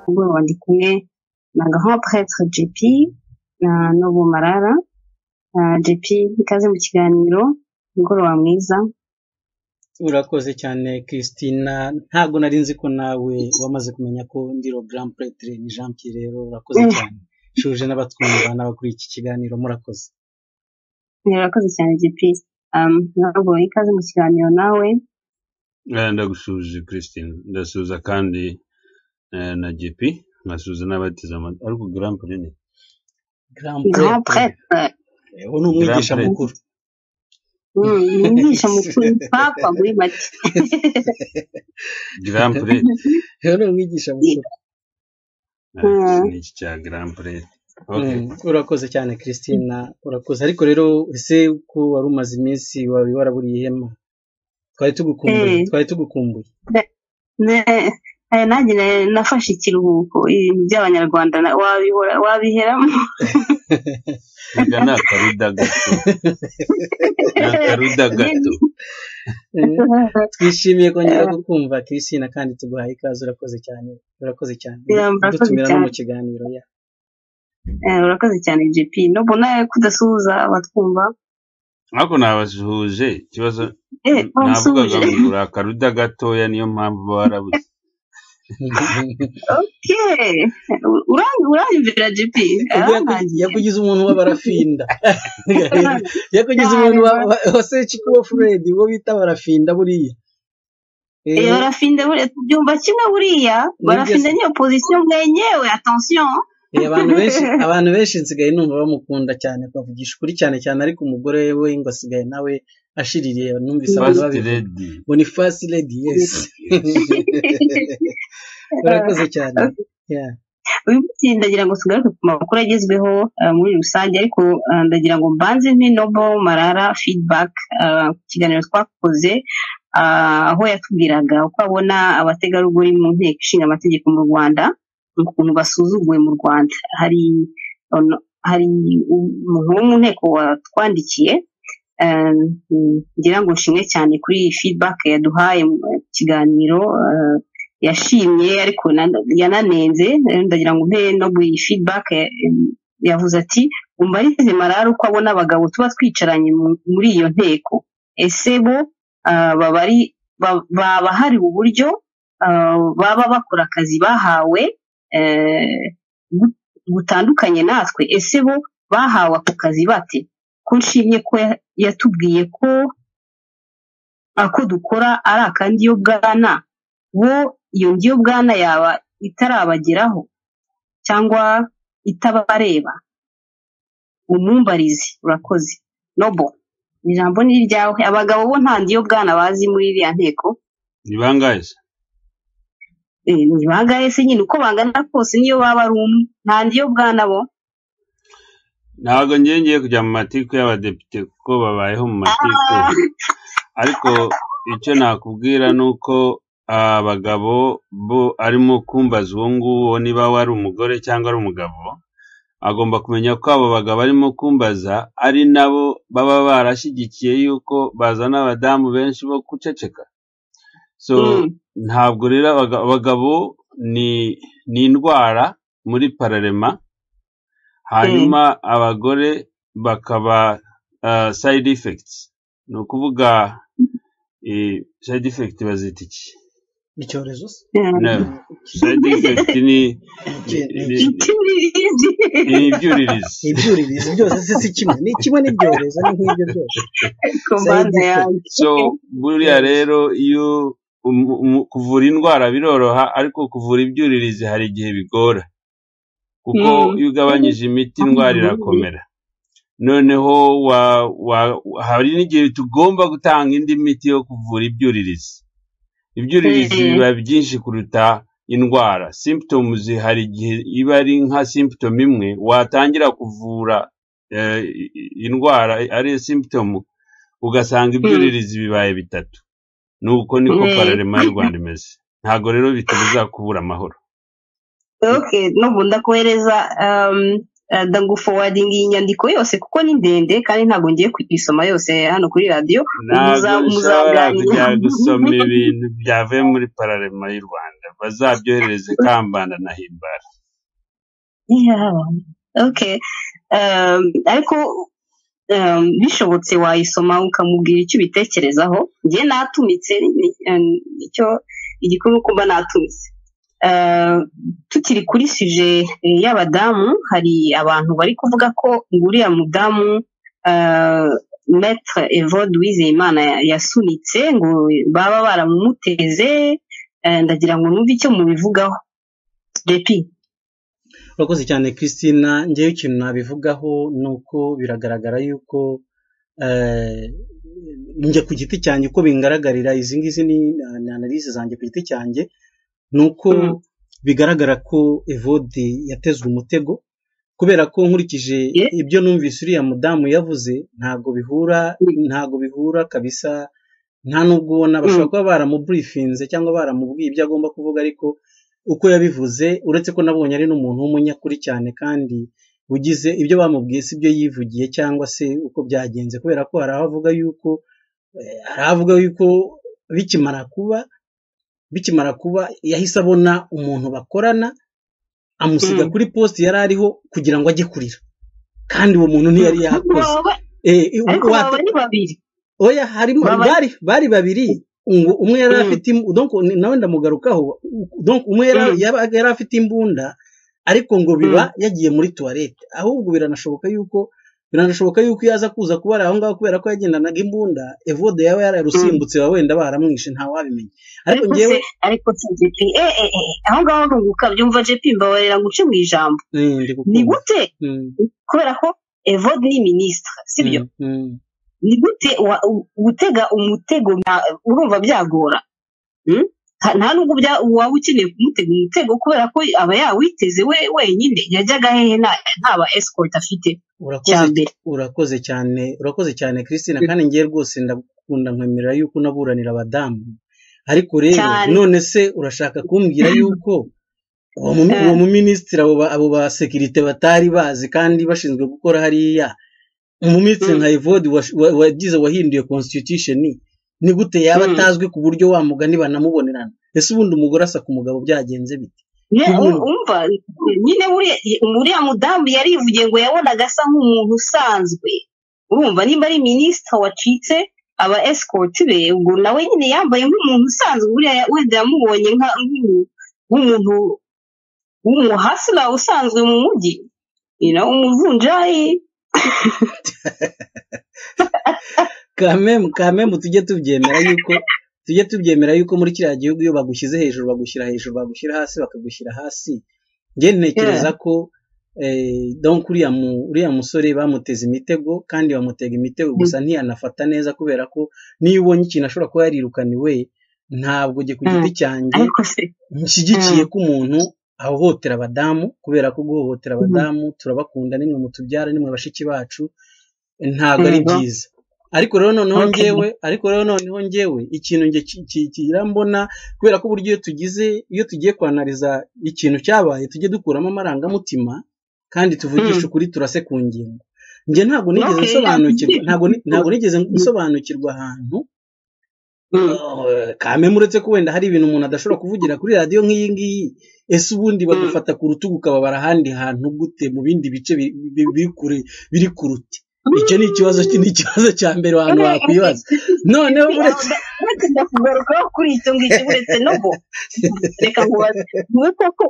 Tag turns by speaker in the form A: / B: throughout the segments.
A: ngo bari kumwe na Grand Prêtre JP na Nobu Marara JP ikaze mu kiganiro umugoroba mwiza
B: urakoze cyane christina ntabwo nari nzi ko nawe wamaze kumenya ko ndi Grand Prêtre ni jean pierre rero urakoze cyane shuje n'abatwumva n'abakuriye iki kiganiro murakoze
A: murakoze cyane JP ntabwo ikaze mu kiganiro nawe
C: ndagusuhuje christine ndasuhuza kandi na JP nkasuhuza n'abatiza amata ariko Grand Prêtre ni
A: Grand Prêtre
B: ubu ni umwigisha mukuru
A: umwigisha mukuru papa muri make
C: Grand Prêtre
B: rero ni umwigisha mukuru
C: ni iki cya Grand Prêtre Okay.
B: Mm, urakoze cyane christina urakoze ariko rero ese ko wari umaze iminsi wari waraburiye ihema twari tugukumbuye
A: Eh.
B: twari tugukumbuye
A: Ne- eh, nanjye na- nafashe ikiruhuko ibintu by'abanyarwanda na- wabihora- wabiheramo
C: Erega ni akaruda gato ni akaruda gato
B: Eh, twishimiye kongera kukumva christina kandi tuguhaye ikaze urakoze cyane urakoze cyane
A: Yeah, murakoze
B: dutumira no mu
A: cyane.
B: kiganiro ya
A: Eh, urakoze cyane jp no mbona kudasuhuza abatwumva
C: ariko nabasuhuje ikibazo
A: eh
C: navugaga
A: bamusuhuje
C: ngo uri akaruda gatoya niyo mpamvu warabuze
A: okay Uran- uranyumvira jp
B: Ubwo yaku-
A: arankangiye
B: yakugize umuntu w'abarafinda yakugize umuntu wa- wa- wase chikubo fred uwo bita barafinda buriya Eh,
A: Eh, barafinda buriya tubyumva kimwe buriya barafinda niyo pozisiyo mwenyewe attention
B: eh, abantu benshi abantu benshi nsigaye numva bamukunda cyane bavugisha ukuri cyane cyane ariko umugore we ngo asigaye nawe ashiririye numvise abantu
C: first
B: babivuga
C: lady
B: bonifasi lady yes urakoze cyane Yeah.
A: uyu ndagira ngo tugaruke ku makuru agezweho eh, muri rusange ariko eh, ndagira ngo mbanze ntinobo marara feedback eh, ku kiganiro twakoze ah, aho yatubwiraga uko abona abategarugori mu nteko ishinga amategeko mu rwanda ukuntu basuzuguwe mu rwanda hari ono- hari umuntu wo mu nteko watwandikiye eh, ngira ngo nshimwe cyane kuri iyi feedback yaduhaye mu kiganiro eh, yashimye ariko na- yananenze eh, ndagira ngo mpe no iyi feedback eh, yavuze ati umbarize marara uko abona abagabo tuba twicaranye mu- muri iyo nteko ese bo ah, baba ari ba- baba hari uburyo ah, baba bakora akazi bahawe eh, bu- butandukanye natwe ese bo bahawe ako kazi bate ko nshimye ko ya- yatubwiye ko ako dukora ari akandi yo bwana bo iyo ngiyo bwana yaba itarabageraho cyangwa itabareba umumbarizi urakoze nobo ni ijambo ni iryawe abagabo bo nta ndiyo bwana bazi muri iriya nteko
C: ni bangahe se
A: Eh, ni bangahe se nyine uko bangana kose niyo baba ari umwe nta ndiyo bwana bo
C: ntabwo ngiye ngiye kujya mu matiku y'abadepite kuko babayeho mu matiku ariko icyo nakubwira ni uko abagabo bo arimo kumbaza uwo nguwo niba we ari umugore cyangwa ari umugabo agomba kumenya ko abo bagabo arimo kumbaza ari nabo baba barashyigikiye yuko bazana abadamu benshi bo guceceka so
A: Mm.
C: ntabwo rero abaga- abagabo ni ni indwara muri pararema hanyuma abagore bakaba ah, side effects ni ukuvuga eh, side effect bazita iki
B: icyorezo se
A: Eh,
C: No, side effect ni ni- ni-
A: icyuririzi.
C: ni ibyuririzi
B: ibyuririzi byose se si kimwe ni kimwe n'ibyorezo ni nk'ibyo byose
A: Ku mbaga yanjye.
C: so buriya rero iyo umu- umu- kuvura indwara biroroha ariko kuvura ibyuririzi hari igihe bigora kuko
A: Mm.
C: iyo ugabanyije imiti indwara irakomera noneho wa, wa, hari n'igihe tugomba gutanga indi miti yo kuvura ibyuririzi ibyuririzi
A: Mm.
C: biba byinshi kuruta indwara symptoms hari igihe iba ari nka symptom imwe watangira kuvura eh, i- i- indwara ari yo symptom ugasanga ibyuririzi bibaye bitatu nuko niko
A: Mm.
C: pararema y'u rwanda imeze ntabwo rero bitubuza kubura amahoro
A: okay nubu ndakohereza um, eh, ndagufowadinga iyi nyandiko yose kuko ni ndende kandi ntabwo ngiye kuyisoma yose hano kuri radiyo
C: ntabwo
A: Muza-
C: ushobora
A: muzaganira.
C: kujya gusoma ibintu byavuye muri pararema y'u rwanda bazabyoherereze kambanda na himbara
A: Yeah, okay. Um, ariko um, bishobotse wayisoma ukamubwira icyo ubitekerezaho njye natumitse ni- um, icyo igikuru uko mba natumitse Uh, tukiri kuri sije eh, y'abadamu hari abantu bari kuvuga ko ngo uriya mudamu uh, maître evode wizeyimana ya- yasunitse ngo baba baramumuteze eh, ndagira ngo numve icyo mubivugaho depi
B: urakoze cyane christina ngewe ikintu nabivugaho ni uko biragaragara yuko eh, njye ku giti cyanjye uko bingaragarira izi ngizi ni analize zanjye ku giti cyanjye ni uko
A: Mm.
B: bigaragara ko evode yatezwe umutego kubera ko nkurikije
A: Yeah.
B: ibyo numvise uriya mudamu yavuze ntabwo bihura
A: Mm.
B: ntabwo bihura kabisa nta nubwo ubona bashobora kuba baramuburifinze cyangwa baramubwiye ibyo agomba kuvuga ariko uko yabivuze uretse ko nabonye ari n'umuntu w'umunyakuri cyane kandi ugize ibyo bamubwiye si byo yivugiye cyangwa se uko byagenze kubera ko hari aho avuga yuko eh, hari aho avuga yuko bikimara kuba bikimara kuba yahise abona umuntu bakorana amusiga
A: Mm.
B: kuri posite yari ariho kugira ngo ajye kurira kandi uwo muntu ntiyari yakoze
A: Baba-
B: Eh,
A: ariko
B: wate-
A: baba ni babiri
B: oya harimo
A: Baba-
B: bari bari babiri ngo umwe yari
A: Mm.
B: afite im- donc ni- nawe ndamugarukaho donc umwe yari
A: Mm.
B: yabaga yari afite imbunda ariko ngo biba yagiye muri tuwarete ahubwo biranashoboka yuko biranashoboka yuko iyo aza kuza kubara aho ngaho kubera ko yagendanaga imbunda evode yaba yararusimbutse baba wenda baramwishe ntawabimenya ariko
A: ariko
B: ngewe
A: se ariko se JP eh eh eh aho ngaho runguka byumva JP mbabarira ngo uce mu ijambo
B: Eh,
A: ni
B: ndi gukunda.
A: gute
B: Mm,
A: kubera ko Evode ni minisitiri sibyo
B: mm, mm.
A: ni gute wa- u- gutega umutego na- urumva byagora Hmm? Ha- nta nubwo bya- waba ukeneye kumutega umutego kubera ko aba yawiteze we wenyine yajyaga hehe nta- nta ba escort afite
B: urakoze
A: cyambere
B: urakoze cyane urakoze cyane christine kandi ngewe rwose ndagukunda nkwemerera yuko unaburanira abadamu ariko rero
A: Cyane.
B: none se urashaka kumbwira yuko uwo mu-
A: Eh.
B: uwo muminisitiri abo ba- abo ba sekirite batari bazi kandi bashinzwe gukora hariya umuminisitiri
A: Mm.
B: nka evode wash- wa- wagize wahinduye constitution ni gute yaba
A: Mm.
B: atazwi ku buryo wa mugani banamubonerana ese ubundi umugore asaka umugabo byagenze bite
A: Ye-
B: Ubu-
A: u- umva nyine buriya- uriya mudamu yarivugiye ngo yabonaga asa nk'umuntu usanzwe urumva nimba ari minisita wacitse aba esikoti be ubwo nawe nyine yambaye nk'umuntu usanzwe buriya ya- wenda yamubonye nka- nk'umu- nk'umuntu w'umuhasira usanzwe mu mujyi you know, umuvunjayi
B: kamemu kamemu tujye tubyemera yuko tujye tubyemera yuko muri kiriya gihugu iyo bagushyize hejuru bagushyira hejuru bagushyira hasi bakagushyira hasi njye ntekereza ko eh, donc uriya mu- uriya musore bamuteze imitego kandi bamutega imitego gusa ntiyanafata neza kubera ko niyo ubonye ikintu ashobora kuba yarirukaniwe ntabwo njye ku giti cyanjye
A: ariko se
B: nshyigikiye ko umuntu ahohotera abadamu kubera ko guhohotera abadamu turabakunda nimwe mutubyara nimwe bashiki bacu ntabwo ari
A: Yego.
B: byiza ariko rero noneho
A: Okay.
B: njyewe ariko rero noneho njyewe ikintu njye ki- ki- kirambona kubera ko uburyo iyo tugize iyo tugiye kwanariza ikintu cyabaye tujye dukuramo amarangamutima kandi tuvugisha
A: Mm.
B: ukuri turase ku ngingo njye ntabwo nigeze
A: Okay,
B: nsobanukirwa
A: yeah.
B: ntabwo ni- ntabwo nigeze nsobanukirwa ahantu
A: Mm.
B: Eh, kameme uretse ko wenda hari ibintu umuntu adashobora kuvugira kuri radiyo nk'iyi ngiyi ese ubundi bagufata ku rutugu ukababara ahandi hantu gute mu bindi bice bi- bi- biri kure biri kurute icyo ni ikibazo ni ikibazo cya mbere abantu bakwibaza noneho uretse
A: uretse ndakugarukaho kuri icyo ngicyo uretse no bo reka nkubaze wowe koko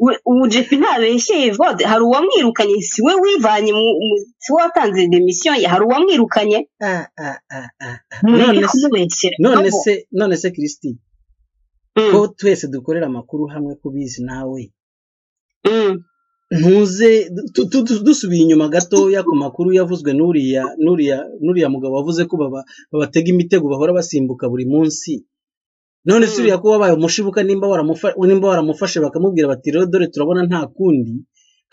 A: we- ubu jefi ntabeshyeye evode hari uwamwirukanye si we wivanye mu- mu- si we watanze demisiyo ye hari uwamwirukanye
B: Ah, ah, ah, ah.
A: mureke
B: None se-
A: kumubeshyera
B: none
A: Nobo.
B: se none se kirisiti
A: Mm,
B: ko twese dukorera amakuru hamwe kubizi nawe
A: mm,
B: ntuze tu- tu- tu- dusubiye inyuma gatoya ku makuru yavuzwe n'uriya n'uriya n'uriya mugabo wavuze ko baba babatega imitego bahora basimbuka buri munsi none se
A: Mm.
B: uriya ko wabaye umushibuka nimba waramufa- nimba waramufashe bakamubwira bati rero dore turabona nta kundi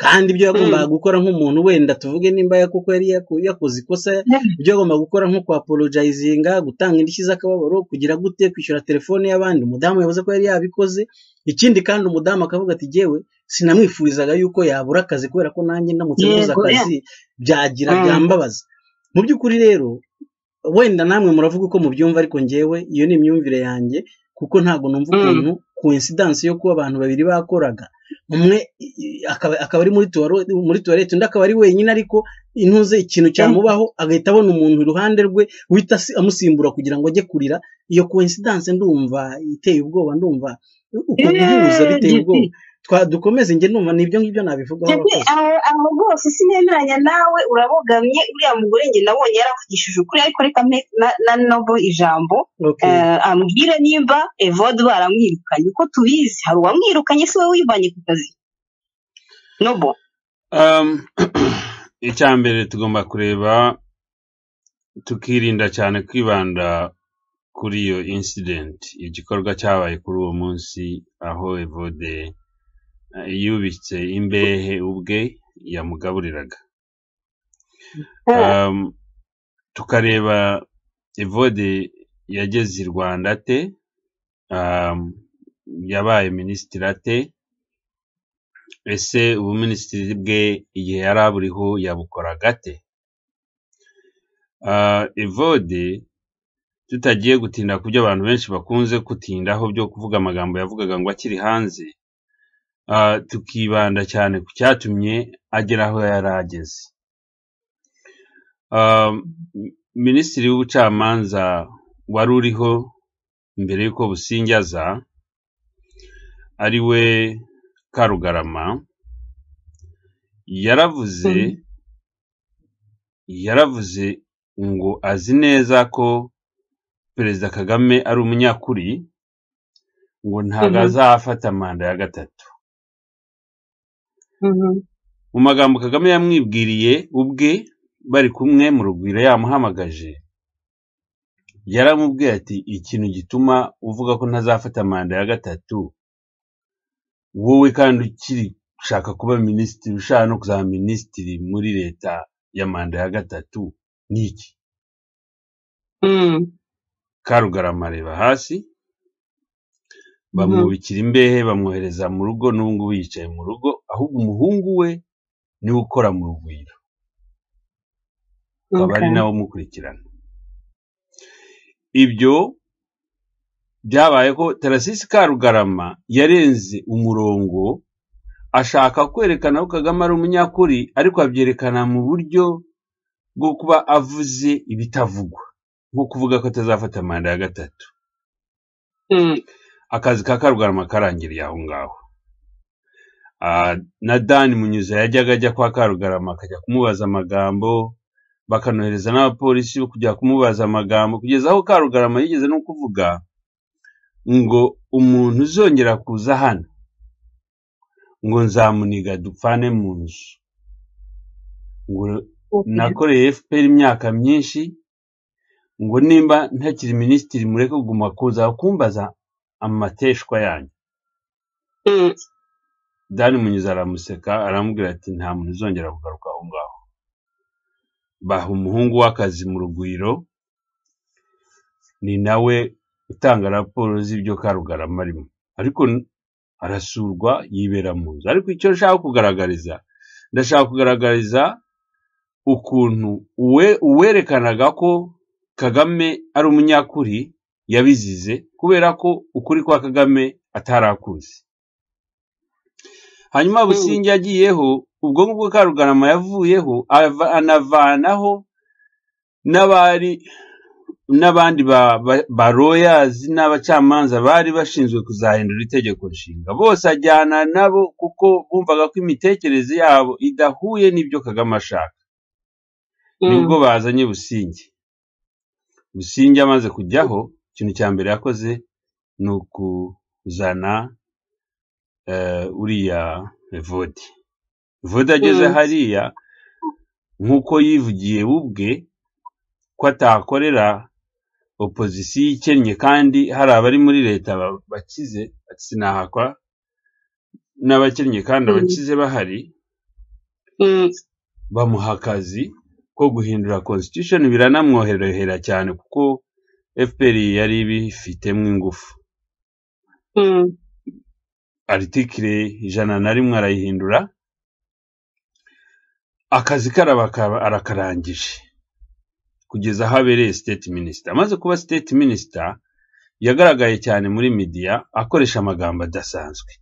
B: kandi ibyo yagombaga gukora nk'umuntu wenda tuvuge nimba ya- kuko yari yaku- yakoze ikosa ibyo agomba gukora nko kwapolojayizinga gutanga indishyi z'akababaro kugira gute kwishyura telefone y'abandi umudamu yavuze ko yari yabikoze ikindi kandi umudamu akavuga ati yewe sinamwifurizaga yuko yabura akazi kubera ko nanjye ndamutse
A: Yego,
B: mbuze akazi byagira
A: Mm.
B: byambabaza mu by'ukuri rero wenda namwe muravuga uko mubyumva ariko ngewe iyo ni imyumvire yanjye kuko ntabwo numva ukuntu coincidence yo kuba abantu babiri bakoraga umwe akaba akaba ari muri tuwarete muri tuwarete undi akaba ari wenyine ariko intuze ikintu cyamubaho agahita abona umuntu iruhande rwe uhita amusimbura kugira ngo ajye kurira iyo coincidence ndumva iteye ubwoba ndumva uko bihuza biteye ubwoba dukomeze njye numva nibyo ngibyo nabivugaho
A: Jewe, aho aho rwose sinemeranya nawe urabogamye uriya mugore njye nabonye yaravugishije ukuri ariko reka mpe na- na nobo ijambo
B: Okay.
A: Eh, ambwire nimba evode baramwirukanye uko tubizi hari uwamwirukanye si we wivanye ku kazi nobo
C: Um, icya mbere tugomba kureba tukirinda cyane kwibanda kuri iyo incident igikorwa cyabaye kuri uwo munsi aho evode eh, yubitse imbehe ubwe yamugaburiraga um, tukareba evode yageze i rwanda ate um, yabaye minisitiri ate ese ubuminisitiri bwe igihe yari aburiho yabukoraga ate Ah, evode tutagiye gutinda ku byo abantu benshi bakunze gutindaho byo kuvuga amagambo yavugaga ngo akiri hanze ah, tukibanda cyane ku cyatumye agera aho yari ageze Ah, m- minisitiri w'ubucamanza wari uriho mbere y'uko businjaza ari we karugarama yaravuze
A: Mhm.
C: yaravuze ngo azi neza ko perezida kagame ari umunyakuri ngo ntabwo
A: Mhm.
C: azafata manda ya gatatu mu magambo kagame yamwibwiriye ubwe bari kumwe mu rugwiro yamuhamagaje yaramubwiye ati ikintu gituma uvuga ko ntazafata manda ya gatatu wowe kandi ukiri ushaka kuba minisitiri ushaka no kuzaba minisitiri muri leta ya manda ya gatatu ni iki
A: Mm.
C: karugarama areba hasi bamwubikira imbehe bamwohereza mu rugo n'ubu ngubu yicaye mu rugo ahubwo umuhungu we niwe ukora mu rugwiro
A: Mhm.
C: akaba ari
A: Okay.
C: nawe umukurikirana ibyo byabaye ko tarasisi karugarama yarenze umurongo ashaka kwerekana ko kagame ari umunyakuri ariko abyerekana mu buryo bwo kuba avuze ibitavugwa nko kuvuga ko atazafata manda ya gatatu
A: Mm.
C: akazi ka karugarama karangiriye aho ngaho Ah, na dani munyuza yajyaga ajya kwa karugarama akajya kumubaza amagambo bakanohereza n'abapolisi bo kujya kumubaza amagambo kugeza aho karugarama yigeze no kuvuga ngo umuntu uzongera kuza hano ngo nzamuniga dupfane mu nzu ngo
A: Okay.
C: nakoreye fpr imyaka myinshi ngo nimba ntakiri minisitiri mureke kuguma kuza kumbaza amateshwa yanyu
A: Mm.
C: dani munyuza aramuseka aramubwira ati nta muntu uzongera kugaruka aho ngaho baha umuhungu w'akazi mu rugwiro ni nawe utanga raporo z'ibyo karugarama arimo ariko n- arasurwa yibera mu nzu ariko icyo nshaka kugaragariza ndashaka kugaragariza ukuntu uwe uwerekanaga ko kagame ari umunyakuri yabizize kubera ko ukuri kwa kagame atarakuzi hanyuma businge yagiyeho ubwo ngubwo karugarama yavuyeho ava- anavanaho n'abari n'abandi ba- ba- ba royazi n'abacamanza bari bashinzwe kuzahindura itegeko nshinga bose ajyana nabo kuko bumvaga ko imitekerereze yabo idahuye n'ibyo kagame ashaka
A: Mm.
C: nibwo bazanye businge businge amaze kujyaho ikintu cya mbere yakoze ni ukuzana eh, uriya vodi vodi ageze
A: Mm.
C: hariya nk'uko yivugiye we ubwe ko atakorera opozisiyo ikennye kandi hari abari muri leta ba- bakize sinahakwa n'abakennye kandi
A: Mm.
C: abakize bahari
A: Mm.
C: bamuha akazi ko guhindura constitution biranamworohera cyane kuko fpr yari ibifitemo ingufu
A: Mm.
C: aritikire ijana na rimwe arayihindura akazi karaba akaba- arakarangije kugeza aho abereye state minister amaze kuba state minister yagaragaye cyane muri midiya akoresha amagambo adasanzwe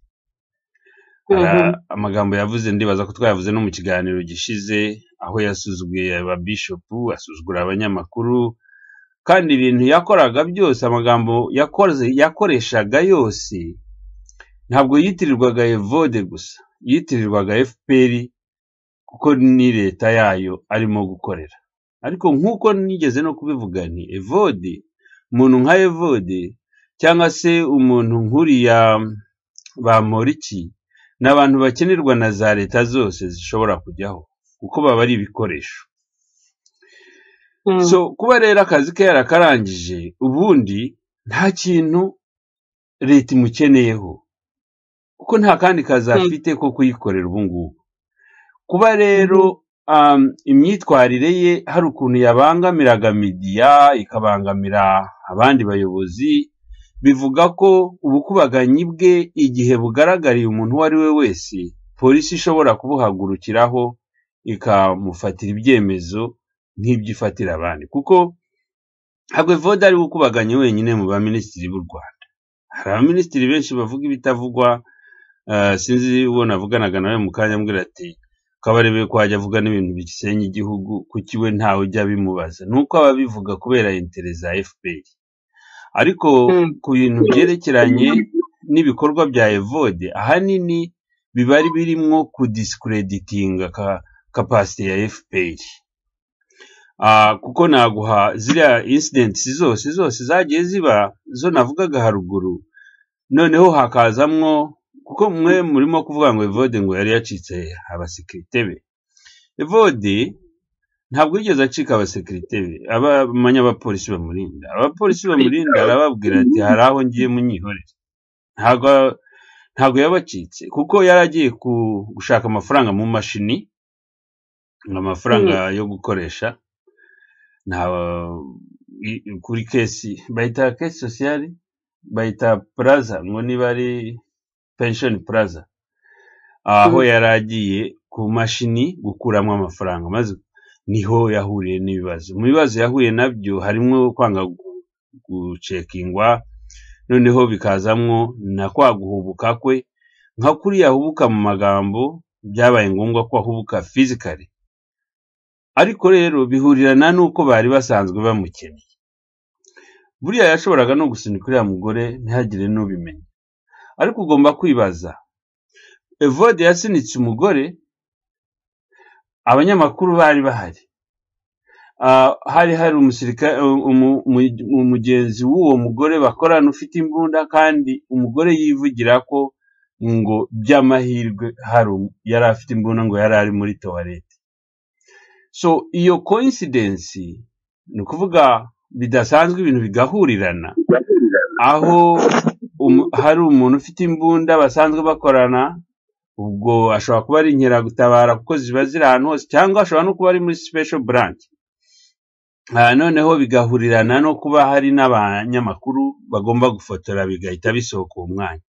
C: Ara- amagambo yavuze ndibaza ko twayavuze no mu kiganiro gishize aho yasuzuguye ababishopu asuzugura abanyamakuru kandi ibintu yakoraga byose amagambo yakoze yakoreshaga yose ntabwo yitirirwaga evode gusa yitirirwaga fpr kuko ni leta yayo arimo gukorera ariko nk'uko nigeze no kubivuga nti evode umuntu nka evode cyangwa se umuntu nk'uriya bamporiki ni abantu bakenerwa na za leta zose zishobora kujyaho kuko baba ari ibikoresho so kuba rero akazi ke yarakarangije ubundi nta kintu leta imukeneyeho kuko nta kandi kazi
A: Mm.
C: afite ko kuyikorera ubu ngubu kuba rero um, imyitwarire ye hari ukuntu yabangamiraga midiya ikabangamira abandi bayobozi bivuga ko ubukubaganyi bwe igihe bugaragariye umuntu uwo ari we wese polisi ishobora kubuhagurukiraho ikamufatira ibyemezo nk'ibyo ifatira abandi kuko ntabwo evode ari we ukubaganye wenyine mu baminisitiri b'u rwanda hari abaminisitiri benshi bavuga ibitavugwa ah, sinzi uwo navuganaga nawe mu kanya ambwira ati kabarebe ko wajya avuga n'ibintu bisenya igihugu kuki we ntawe ujya bimubaza ni uko aba abivuga kubera intere za fpr ariko
A: Mm.
C: ku bintu byerekeranye n'ibikorwa bya evode ahanini biba ari birimo kudisikireditinga kapasite ya fpr Ah, kuko naguha ziriya incidents zose zose zagiye ziba zo navugaga haruguru noneho hakazamwo kuko mwe murimo kuvuga ngo evode ngo yari yacitse abasekirite be evode ntabwo yigeze acika abasekirite be abamanya abapolisi bamurinda abapolisi bamurinda arababwira ati hari aho ngiye munyihorere ntabwo ntabwo yabacitse kuko yari agiye ku- gushaka amafaranga mu mashini amafaranga yo gukoresha nta i- kuri kesi bayita kesi sosiyali bayita puraza ngo niba ari penshoni puraza aho
A: Mhm.
C: yari agiye ku mashini gukuramo amafaranga maze niho yahuriye n'ibibazo mu bibazo yahuye nabyo harimo kwanga gu- gucekingwa noneho bikazamwo na kwa guhubuka kwe nka kuriya ahubuka mu magambo byabaye ngombwa ko ahubuka fizikali ariko rero bihurirana n'uko bari basanzwe bamukeneye buriya yashoboraga no gusunika uriya mugore ntihagire n'ubimenya ariko ugomba kwibaza evode yasunitse umugore abanyamakuru bari bahari Ah, hari hari umusirikare umu- umu- umugenzi w'uwo mugore bakorana ufite imbunda kandi umugore yivugira ko ngo by'amahirwe hari umu- yari afite imbunda ngo yari ari muri towarete so iyo coincidence ni ukuvuga bidasanzwe ibintu bigahurirana aho umu- hari umuntu ufite imbunda basanzwe bakorana ubwo ashobora kuba ari inkeragutabara kuko ziba ziri ahantu hose cyangwa ashobora no kuba ari muri special branch Ah, noneho bigahurirana no kuba hari n'abanyamakuru bagomba gufotora bigahita bisohoka uwo mwanya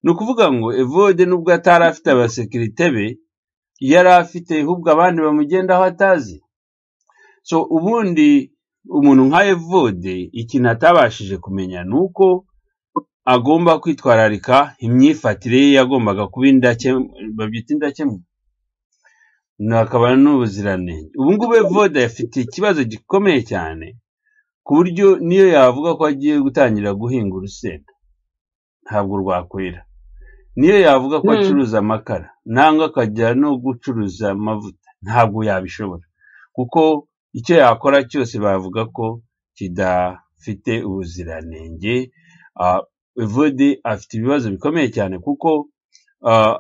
C: ni ukuvuga ngo evode nubwo atari afite abasekirite be yari afite ahubwo abandi bamugendaho atazi so ubundi umuntu nka evode ikintu atabashije kumenya ni uko agomba kwitwararika imyifatire ye yagombaga kuba indakemwa babyita indakemwa na- akaba n'ubuziranenge ubu ngubu evode afite ikibazo gikomeye cyane ku buryo niyo yavuga ko agiye gutangira guhinga urusenda ntabwo rwakwera niyo yavuga ko
A: Mm.
C: acuruza amakara nangwa akajya no gucuruza amavuta ntabwo yabishobora kuko icyo yakora cyose bavuga ko kidafite ubuziranenge Ah, evode afite ibibazo bikomeye cyane kuko ah,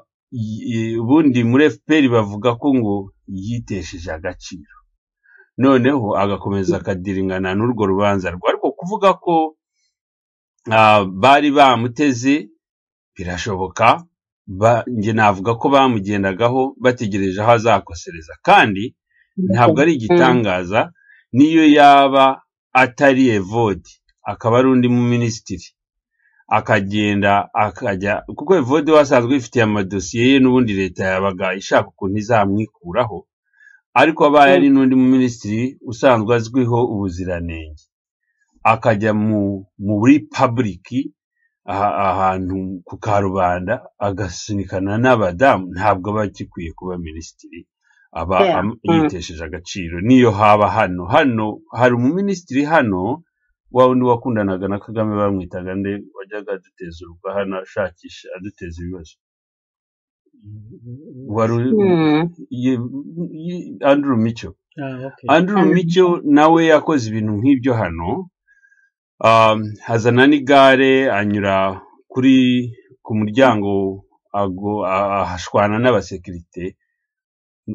C: y- y- ubundi muri fpr bavuga ko ngo yitesheje agaciro noneho agakomeza akadiringana n'urwo rubanza rwe ariko kuvuga ko ah, bari bamuteze birashoboka ba- njye navuga ko bamugendagaho bategereje aho azakosereza kandi ntabwo ari igitangaza niyo yaba atari evode akaba ari undi muminisitiri akagenda akajya kuko evode we asanzwe yifitiye amadosiye ye n'ubundi leta yabaga ishaka ukuntu izamwikuraho ariko abaye ari n'undi muminisitiri usanzwe azwiho ubuziranenge akajya mu muri pabuliki aha- ahantu ku karubanda agasunikana n'abadamu ntabwo aba agikwiye kuba minisitiri aba
A: Yeah.
C: am-
A: Mm.
C: yitesheje agaciro niyo haba hano hano hari umuminisitiri hano wa wundi wakundanaga na kagame bamwitaga nde wajyaga aduteza urugo hano ashakisha aduteza ibibazo wari u-
A: Mm.
C: ye- ye- andrew mico
B: Ah, okay.
C: andrew
A: Andrew
C: mico nawe yakoze ibintu nk'ibyo hano um, hazana n'igare anyura kuri ku muryango ago- a- ahashwana n'abasekirite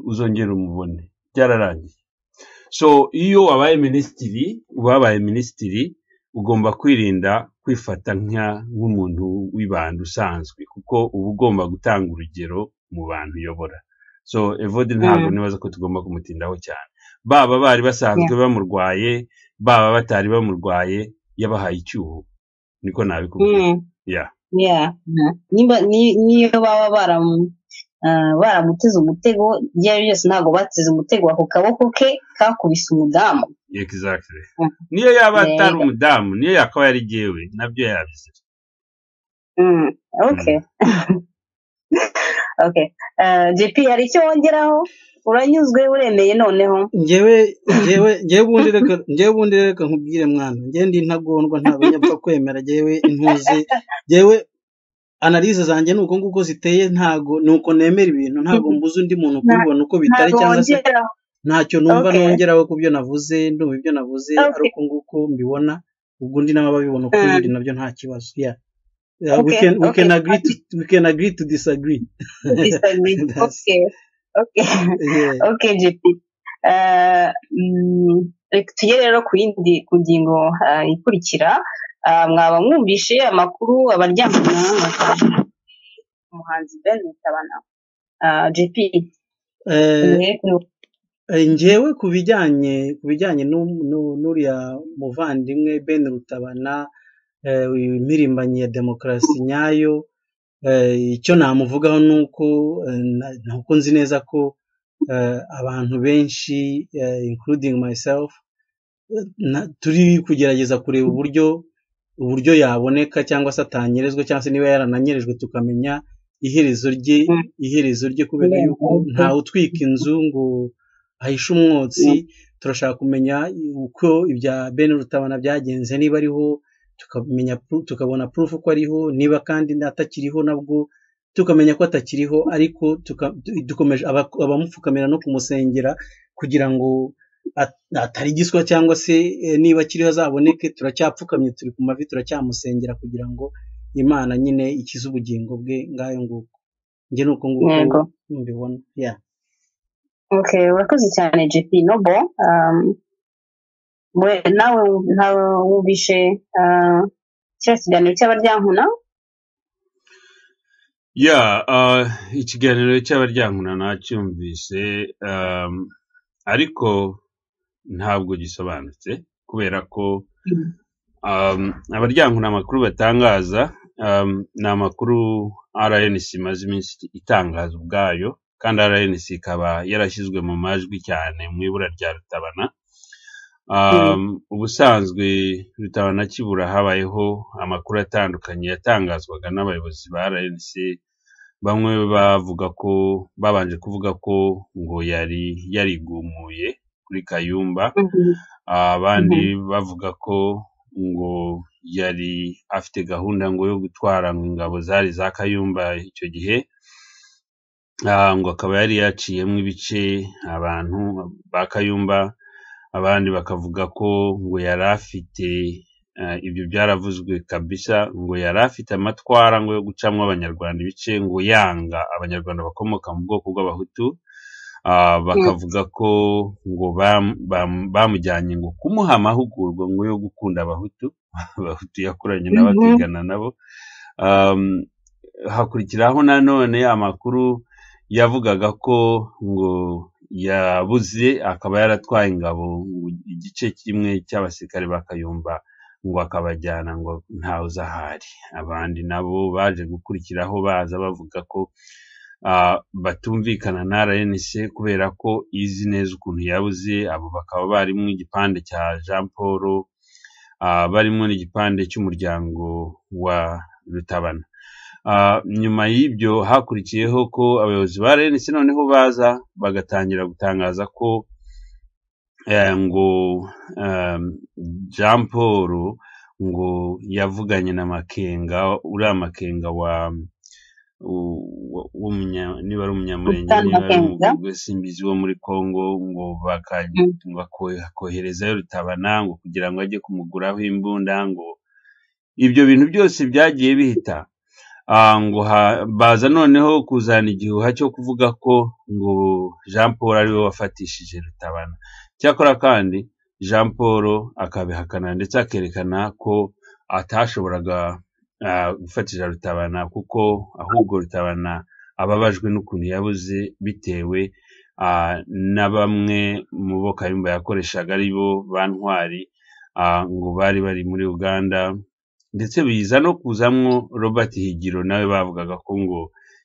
C: uzongera umubone byararangiye so iyo wabaye minisitiri ubabaye minisitiri ugomba kwirinda kwifata nka- nk'umuntu w'ibanga usanzwe kuko uba ugomba gutanga urugero mu bantu uyobora so evode ntabwo
A: Mm.
C: nibaza ko tugomba kumutindaho cyane baba bari basanzwe bamurwaye baba batari bamurwaye yabahaye icyuho niko nabikubwira
A: Mm.
C: ya
A: Yeah. Niba ni- niyo baba baramu- ah, baramuteze umutego ibyo ari byo byose ntabwo bateze umutego ako kaboko ke kakubise umudamu
C: exactly
A: Mm.
C: niyo yaba atari
A: Yego.
C: umudamu niyo yakaba yari jyewe nabyo yabizi
A: Mm, okay okay Ah, JP hari icyo wongeraho uranyuzwe uremeye noneho
B: njyewe njyewe njyewe ubundi reka njyewe ubundi reka nkubwire mwana njyewe ndi intagondwa nta banyapfa kwemera njyewe intuzi njyewe analize zanjye ni uko nguko ziteye ntago ni uko nemera ibintu ntago mbuza undi muntu kubibona uko bitari
A: ntabwo
B: cyangwa se
A: wongera
B: ntacyo numva
A: Okay.
B: nongeraho ku byo navuze ndumva ibyo navuze
A: Okay.
B: ari uko nguko mbibona ubwo undi nawe ababibona uko
A: Mm.
B: biri nabyo nta kibazo yeah. Yeah, we
A: Okay,
B: can we
A: okay.
B: can agree to we can agree to disagree
A: Disagree.
B: That's-
A: okay okay
B: yeah.
A: okay JP Ah, mm, reka tujye rero ku yindi ku ngingo ah, ikurikira Ah, mwaba mwumvishe amakuru abaryamana umuhanzi Ben Rutabana Ah, JP
B: Eh,
A: uhere kuri wowe.
B: Eh, njyewe ku bijyanye ku bijyanye n'u- n'u- n'uriya muvandimwe Ben Rutabana eh, impirimbanyi ya demokarasi nyayo eh, icyo namuvugaho ni uko eh, na- ni uko nzi neza ko eh, abantu benshi eh, including myself eh, na- turi kugerageza kureba uburyo uburyo yaboneka cyangwa se atanyerezwa cyangwa se niba yarananyerejwe tukamenya iherezo rye
A: Mm.
B: iherezo rye kubera
A: Yeah.
B: yuko ntawe utwika inzu ngo ahishe umwotsi turashaka kumenya uko ibya Ben Rutabana byagenze niba ariho tukamenya pro- tukabona proof ko ariho niba kandi atakiriho nabwo tukamenya ko atakiriho ariko tuka- du- dukomeje aba- abamupfukamira no kumusengera kugira ngo at- atari giswa cyangwa se eh, niba akiriho azaboneke turacyapfukamye turi ku mavi turacyamusengera kugira ngo imana nyine ikize ubugingo bwe ngayo nguko njye ni uko nguko
A: yego
B: mbibona yeah.
A: okay urakoze cyane JP Nobo um, we nawe nawe wumvishe ah, kiriya kiganiro cy'abaryankuna
C: ya ah, ikiganiro cy'abaryankuna nacyumvise um, ariko ntabwo gisobanutse kubera ko
A: Mm.
C: um, abaryankuna amakuru batangaza um, ni amakuru rnc imaze iminsi itangaza ubwayo kandi rnc ikaba yarashyizwe mu majwi cyane mu ibura rya rutabana
A: Mm.
C: um, ubusanzwe rutabana akibura habayeho amakuru atandukanye yatangazwaga n'abayobozi ba rnc bamwe bavuga ko babanje kuvuga ko ngo yari yarigumuye kuri kayumba
A: Mhm.
C: abandi
A: Mhm.
C: bavuga ko ngo yari afite gahunda ngo yo gutwara ngo ingabo zari za Kayumba icyo gihe ah, ngo akaba yari yaciyemo ibice abantu ba Kayumba abandi bakavuga ko ngo yari afite ah, ibyo byaravuzwe kabisa ngo yari afite amatwara ngo yo gucamo abanyarwanda ibice ngo yanga abanyarwanda bakomoka mu bwoko bw'abahutu Ah,
A: Mm.
C: bakavuga ko ngo bam- bam- bamujyanye ngo kumuha amahugurwa ngo yo gukunda abahutu abahutu yakuranye nabo
A: Mhm.
C: akigana nabo um, hakurikiraho nanone amakuru yavugaga ko ngo yabuze akaba yaratwaye ingabo ngo igice kimwe cy'abasirikare ba Kayumba ngo akabajyana ngo ntawe uzahari abandi nabo baje gukurikiraho baza bavuga ko ah, batumvikana na RNC kubera ko izi neza ukuntu yabuze abo bakaba barimo igipande cya Jean Paul ah, barimo n'igipande cy'umuryango wa rutabana Ah, nyuma y'ibyo hakurikiyeho ko abayobozi ba RNC noneho baza bagatangira gutangaza ko eh, ngo um, Jean Paul ngo yavuganye na Makenga uriya Makenga wa u- wa- w'umunya- niba ari umunyamurenge
A: Rutar
C: niba ari
A: Makenga
C: umugwe simbizi wo muri Kongo ngo baka-
A: Mm.
C: bako- koherezayo rutabana ngo kugira ngo ajye kumuguraho imbunda ngo ibyo bintu byose byagiye bihita Ah, ngo ha- baza noneho kuzana igihuha cyo kuvuga ko ngo Jean Paul ariwe wafatishije rutabana cyakora kandi Jean Paul akabihakana ndetse akerekana ko atashoboraga ah, gufatisha rutabana kuko ahubwo rutabana ababajwe n'ukuntu yabuze bitewe ah, na bamwe mu bo Kayumba yakoreshaga ari bo ba ntwari ah, ngo bari bari muri Uganda ndetse biza no kuzamwo Robert Higiro nawe bavugaga ko ngo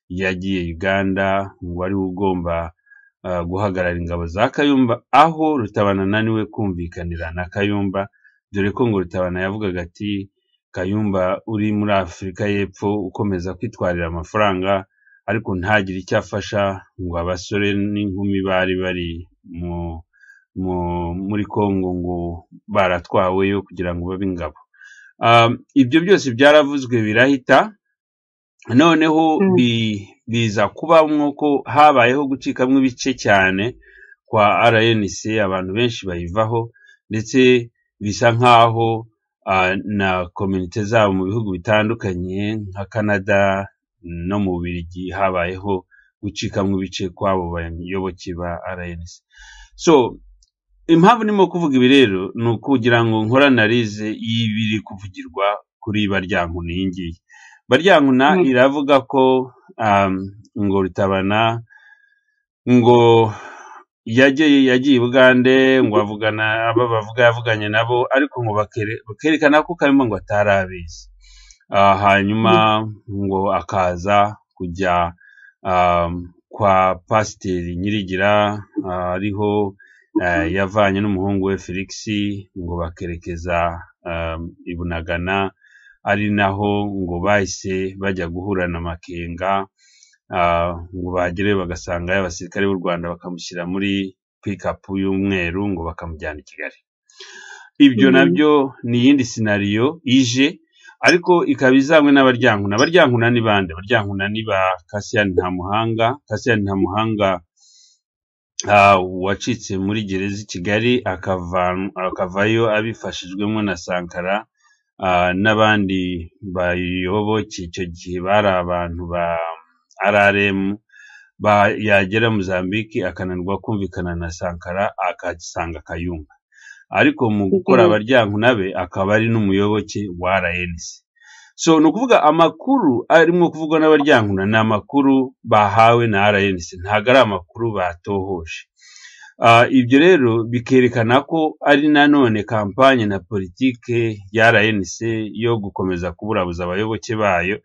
C: yagiye Uganda ngo ari we ugomba ah, guhagarara ingabo za Kayumba aho Rutabana ananiwe kumvikanira na Kayumba dore ko ngo Rutabana yavugaga ati Kayumba uri muri Afurika y'Epfo ukomeza kwitwarira amafaranga ariko ntagire icyo afasha ngo abasore n'inkumi bari bari mu, mu, muri Kongo ngo baratwaweyo kugira ngo babe ingabo. Um, ibyo byose byaravuzwe birahita noneho
A: Mm.
C: bi- biza kubamwo ko habayeho gucikamwo ibice cyane kwa RNC abantu benshi bayivaho ndetse bisa nk'aho ah, na komite zabo mu bihugu bitandukanye nka Canada no mu Bubiligi habayeho gucikamwo ibice kw'abo bayoboke ba RNC so impamvu ndimo kuvuga ibi rero ni ukugira ngo nkore analize y'ibiri kuvugirwa kuri baryankuna iyi ngiyi baryankuna
A: Mm.
C: iravuga ko um, ngo rutabana ngo yagiye yagiye i bugande ngo avugana abo bavuga yavuganye nabo ariko ngo bakere- bakerekana ko kayumba ngo atarabizi Ah, hanyuma
A: Mm.
C: ngo akaza kujya um, kwa pasiteri nyirigira ah, ariho eh, yavanye n'umuhungu we felix ngo bakerekeza um, i bunagana ari naho ngo bahise bajya guhura na makenga ah, ngo bagereyo bagasanga abasirikare b'u rwanda bakamushyira muri pikapu y'umweru ngo bakamujyana i kigali ibyo
A: Mm.
C: nabyo ni iyindi sinariyo ije ariko ikaba izanywe n'abaryankuna abaryankuna ni bande abaryankuna ni ba kasiyani ntamuhanga kasiyani ntamuhanga ah, wacitse muri gereza i kigali akava- akavayo abifashijwemo na sankara ah, n'abandi bayoboke icyo gihe bari abantu ba rrm ba- yagera Mozambique akananirwa kumvikana na sankara akasanga kayumba ariko mu gukora
A: Mm.
C: abaryankuna be akaba ari n'umuyoboke wa rnc so ni ukuvuga amakuru arimo kuvugwa n'abaryankuna ni amakuru bahawe na rnc ntabwo ari amakuru batohoje Ah, ibyo rero bikerekana ko ari nanone kampanye na politike ya RNC yo gukomeza kuburabuza abayoboke bayo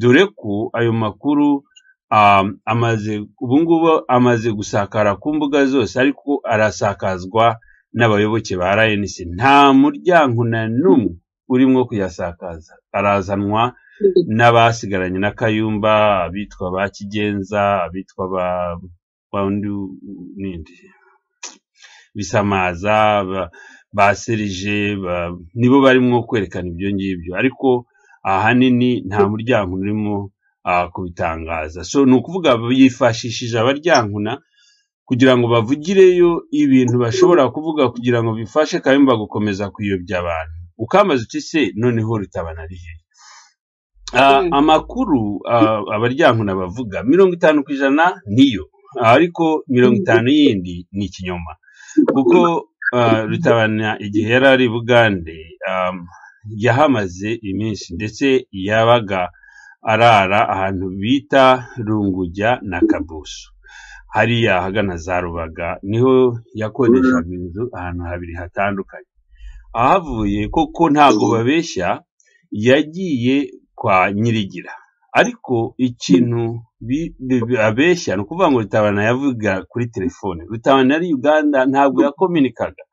C: dore ko ayo makuru um, amaze ubu ngubu amaze gusakara ku mbuga zose ariko arasakazwa n'abayoboke ba RNC nta muryango na n'umwe urimo kuyasakaza arazanwa n'abasigaranye na Kayumba abitwa ba Kigenza abitwa ba ba undi nindi bisamaza ba, ba serije ba, nibo barimo kwerekana ibyo ngibyo ariko ahanini nta muryango urimo ah, kubitangaza so ni ukuvuga yifashishije abaryankuna kugira ngo bavugireyo ibintu bashobora kuvuga kugira ngo bifashe kayumba gukomeza kuyobya abantu ukambaza uti se noneho rutabana rihe Ah,
A: Mm.
C: amakuru ah, abaryankuna bavuga mirongo itanu ku ijana niyo ariko mirongo itanu yindi ni ikinyoma kuko ah, rutabana igihe yari ari i bugande am, yahamaze iminsi ndetse yabaga arara ahantu bita rungujya na kabusu hariya ahagana za rubaga niho yakodeshaga inzu ahantu habiri hatandukanye ahavuye koko ntago babeshya yagiye kwa nyirigira ariko ikintu bi- bi- bi- abeshya ni ukuvuga ngo rutabana yavuga kuri telefone rutabana yari uganda ntabwo yakominikaga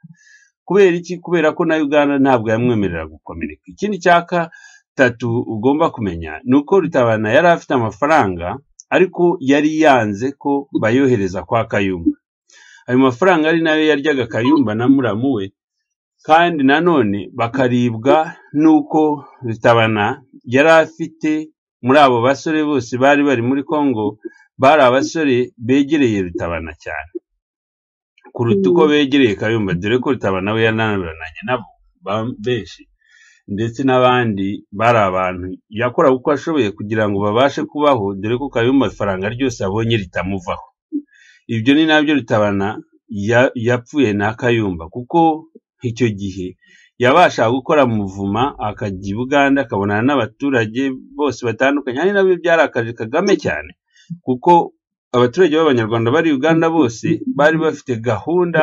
C: kubera iki kubera ko na uganda ntabwo yamwemerera gukomereka ikindi cya gatatu ugomba kumenya ni uko rutabana yari afite amafaranga ariko yari yanze ko bayohereza kwa kayumba ayo mafaranga ari nayo yaryaga kayumba na muramu we kandi nanone bakaribwa n'uko rutabana yari afite muri abo basore bose bari bari muri congo bari abasore begereye rutabana cyane kuruta uko begereye kayumba dore ko rutabana we yananiranye nabo benshi ndetse n'abandi bari abantu yakora uko ashoboye kugira ngo babashe kubaho dore ko kayumba ifaranga ryose abonye ritamuvaho ibyo ni nabyo rutabana yapfuye na kayumba kuko icyo gihe yabashaga gukora muvuma akajya i buganda akabonana n'abaturage bose batandukanye ari nabyo byarakaje kagame cyane kuko abaturage b'abanyarwanda bari uganda bose bari bafite gahunda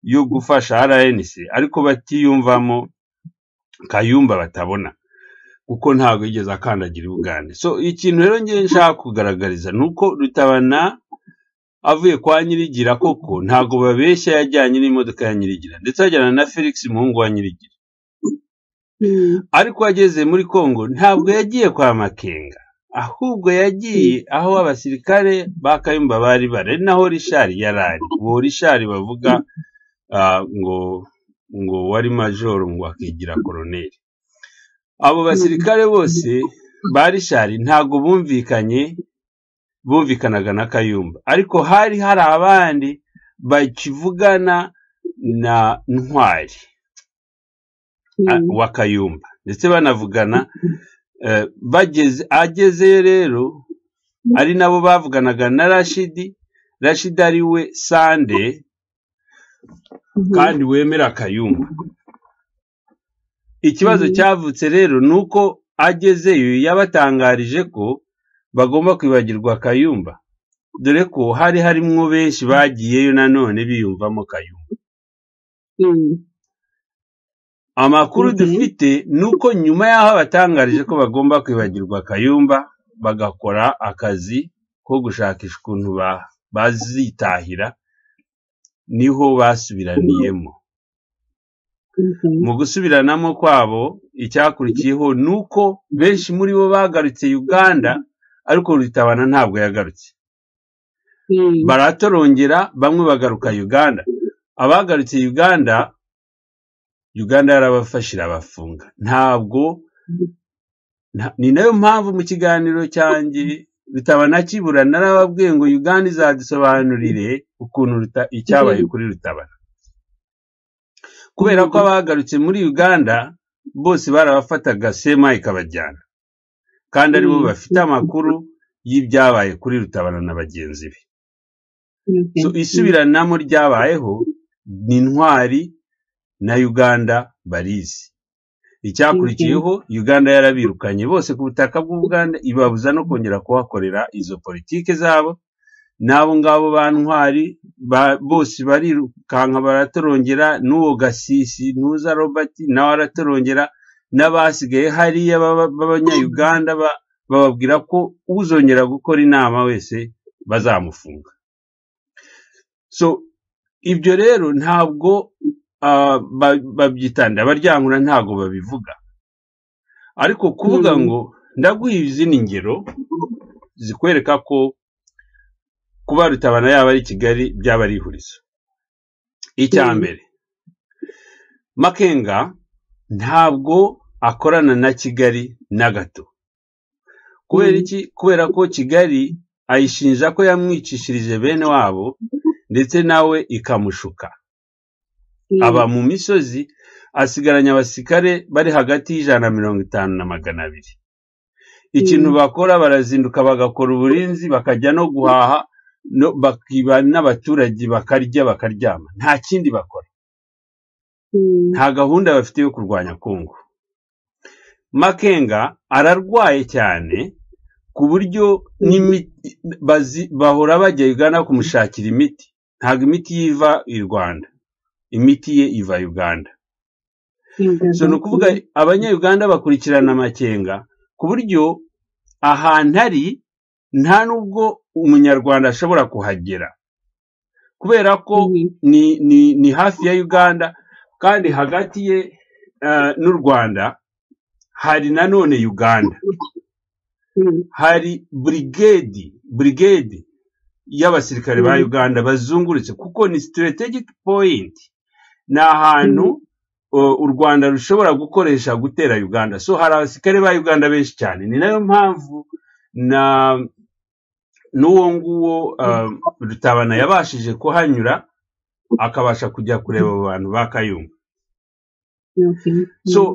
C: yo gufasha rnc ariko batiyumvamo kayumba batabona kuko ntabwo yigeze akandagira uganda so ikintu rero ngiye nshaka kugaragariza ni uko rutabana avuye kwa nyirigira koko ntabwo babeshya yajyanye n'imodoka ya nyirigira ndetse ajyana na felix muhungu wa nyirigira ariko ageze muri congo ntabwo yagiye kwa makenga ahubwo yagiye aho abasirikare ba kayumba bari bari ari naho rishari yari ari uwo rishari bavuga ngo ngo wari majoro ngo akigira koroneri abo basirikare bose ba rishari ntabwo bumvikanye bumvikanaga na kayumba ariko hari hari abandi bakivugana na ntwari wa kayumba ndetse banavugana bageze agezeyo rero ari nabo bavuganaga na rashidi rashidi ari we sande kandi wemera kayumba ikibazo cyavutse rero ni uko agezeyo yabatangarije ko bagomba kwibagirwa kayumba dore ko hari harimo benshi bagiyeyo nanone biyumvamo kayumba amakuru dufite ni uko nyuma y'aho batangarije ko bagomba kwibagirwa kayumba bagakora akazi ko gushakisha ukuntu bazitahira niho basubiraniyemo mu gusubiranamo kwabo icyakurikiyeho ni uko benshi muri bo bagarutse uganda ariko rutabana ntabwo yagarutse baratorongera bamwe bagaruka uganda abagarutse uganda uganda yarabafashe irabafunga ntabwo ni nayo mpamvu mu kiganiro cyanjye rutabana kibura narababwiye ngo uganda izadusobanurire ukuntu icyabaye kuri rutabana kubera ko abagarutse muri uganda bose barabafataga sema ikabajyana kandi aribo bafite amakuru y'ibyabaye kuri rutabana na bagenzi be isubiranamo ryabayeho ni intwari na uganda barizi icyakurikiyeho uganda yarabirukanye bose ku butaka bw'ubuganda ibabuza no kongera kuhakorera izo politiki zabo n'abo ngabo ba ntwari bose barirukanka baratorongera n'uwo gasisi n'uza robert nawe aratorongera n'abasigaye hariya b'abanyayuganda bababwira ko uzongera gukora inama wese bazamufunga so ibyo rero ntabwo babyitanda abaryankura ntabwo babivuga ariko kuvuga ngo ndaguha izindi ngero zikwereka ko kuba rutabana yaba ari kigali byaba ari ihurizo icya mbere makenga ntabwo akorana na kigali na gato kubera iki kubera ko kigali ayishinja ko yamwicishirije bene wabo ndetse nawe ikamushuka aba mu misozi asigaranye abasirikare bari hagati y'ijana na mirongo itanu na magana abiri ikintu bakora barazinduka bagakora uburinzi bakajya no guhaha bakiba n'abaturage bakarya bakaryama nta kindi bakora nta gahunda bafite yo kurwanya kongo makenga ararwaye cyane ku buryo bahora bajya ugana kumushakira imiti ntabwo imiti yiva i rwanda imiti ye iva uganda so ni ukuvuga abanyayuganda bakurikirana amakenga ku buryo ahantu ari nta n'ubwo umunyarwanda ashobora kuhagera kubera ko ni hafi ya uganda kandi hagati ye eh, n'u rwanda hari nanone uganda hari burigedi burigedi y'abasirikare ba
A: Mm.
C: uganda bazungurutse kuko ni strategic point ni ahantu o- u rwanda rushobora gukoresha gutera uganda so hari abasirikare ba uganda benshi cyane ni nayo mpamvu na n'uwo nguwo ah, rutabana yabashije kuhanyura akabasha kujya kureba abo bantu ba kayumba so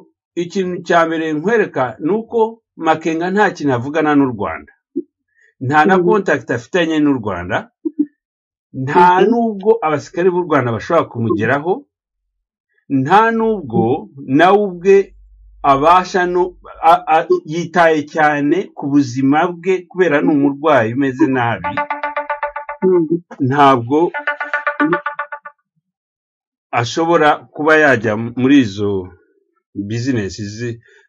C: ikintu cya mbere nkwereka ni uko makenga nta kintu avugana n'u rwanda nta na
A: Mhm.
C: kontakiti afitanye n'u rwanda nta
A: Mhm.
C: n'ubwo abasirikare b'u rwanda bashobora kumugeraho nta n'ubwo nawe ubwe abasha no a- a- yitaye cyane ku buzima bwe kubera ni umurwayi umeze nabi ntabwo ashobora kuba yajya muri izo bizinesi ze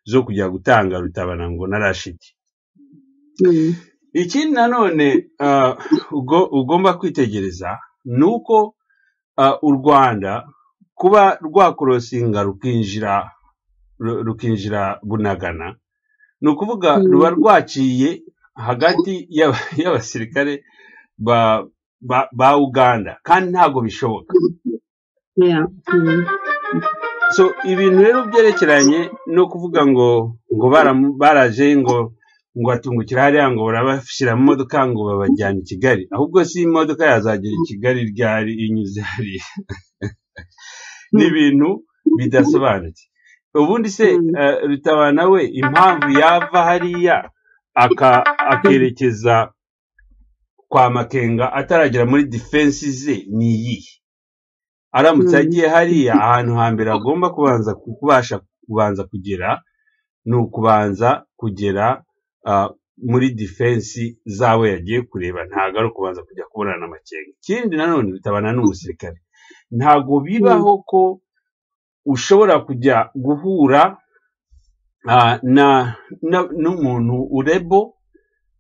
C: zo kujya gutanga rutabana ngo na rashidi ikindi nanone ah, ugo- ugomba kwitegereza ni uko ah, u rwanda kuba rwakorosinga rukinjira ru- rukinjira bunagana ni ukuvuga
A: Mm.
C: ruba rwaciye hagati y'aba- y'abasirikare ba, ba, ba uganda kandi ntabwo bishoboka so ibintu rero byerekeranye no kuvuga ngo ngo baram- baraje ngo ngo atungukira hariya ngo barabashyira mu modoka ngo babajyana i kigali ahubwo si imodoka yazagera i kigali ryari inyuze hariya ni ibintu bidasobanutse ubundi se
A: Mm.
C: eh, rutabana we impamvu yava hariya aka- akerekeza kwa makenga ataragera muri defense ze ni iyihe aramutse
A: Mm.
C: agiye hariya ahantu hambere agomba kubanza ku- kubasha kubanza kugera ni ukubanza kugera ah, muri defense zabo yagiye kureba ntabwo ari ukubanza kujya kubonana na makenga ikindi nanone bitabana n'umusirikare ntabwo bibaho ko ushobora kujya guhura ah, na na- n'umuntu urebo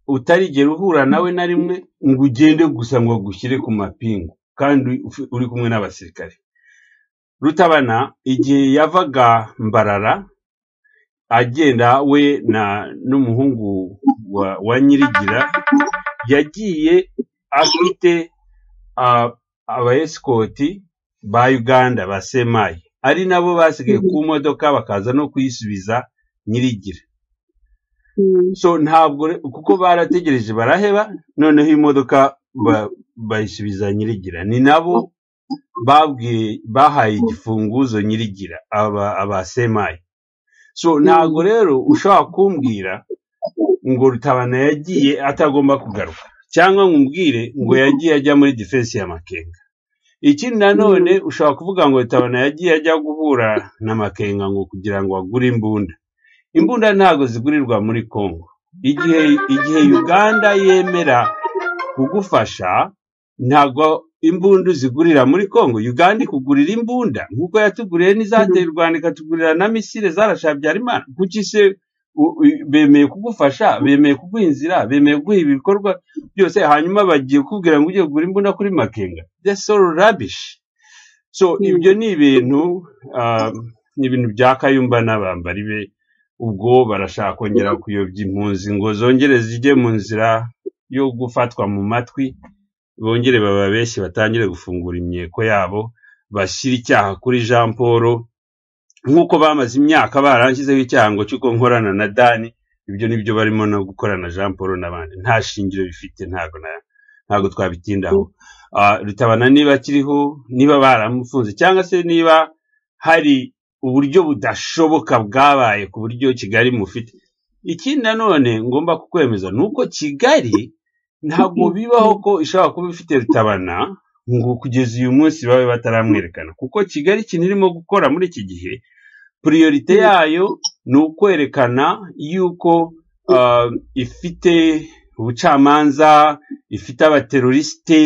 C: utarigera uhura nawe na rimwe ngo ugende gusa ngo agushyire ku mapingu kandi ufi- uri kumwe n'abasirikare rutabana igihe yavaga mbarara agenda we na n'umuhungu wa, wa nyirigira yagiye afite ah, abayesikoti ba uganda ba semayi ari nabo basigaye ku modoka bakaza no kuyisubiza nyirigira so ntabwo re- kuko barategereje baraheba noneho imodoka ba- bayisubiza nyirigira ni nabo babwiye bahaye igifunguzo nyirigira aba aba semayi so ntabwo rero ushobora kumbwira ngo rutabana yagiye atagomba kugaruka cyangwa ngo umbwire ngo yagiye ajya muri defense ya makenga ikindi nanone ushobora kuvuga ngo rutabana yagiye ajya guhura na makenga ngo kugira ngo agure imbunda imbunda ntabwo zigurirwa muri congo igihe igihe uganda yemera kugufasha ntabwo imbunda uzigurira muri congo uganda ikugurira imbunda nk'uko yatuguriye n'izateye u rwanda ikatugurira na misile zarasha habyarimana kuki se u- u- bemeye kugufasha bemeye kuguha inzira bemeye kuguha ibikorwa byose hanyuma bagiye kukubwira ngo ujye kugura imbunda kuri makenga that's all rubbish so
A: Mm.
C: ibyo ni ibintu ah, ni ibintu bya kayumba n'abambari be ubwo barashaka kongera kuyobya impunzi ngo zongere zijye mu nzira yo gufatwa mu matwi bongere bababeshye batangire gufungura imyeko yabo bashyire icyaha kuri jean paul nk'uko bamaze imyaka baranshyizeho icyaha ngo cy'uko nkorana na dani ibyo ni byo barimo no gukora na jean paul n'abandi nta shingiro bifite ntabwo na- ntabwo twabitindaho Ah, rutabana niba akiriho niba baramufunze cyangwa se niba hari uburyo budashoboka bwabaye ku buryo kigali mufite ikindi nanone ngomba kukwemeza ni uko kigali ntabwo bibaho ko ishobora kuba ifite rutabana ngo kugeza uyu munsi babe bataramwerekana kuko kigali ikintu irimo gukora muri iki gihe priorite yayo ni ukwerekana yuko ah, ifite ubucamanza ifite abaterorisite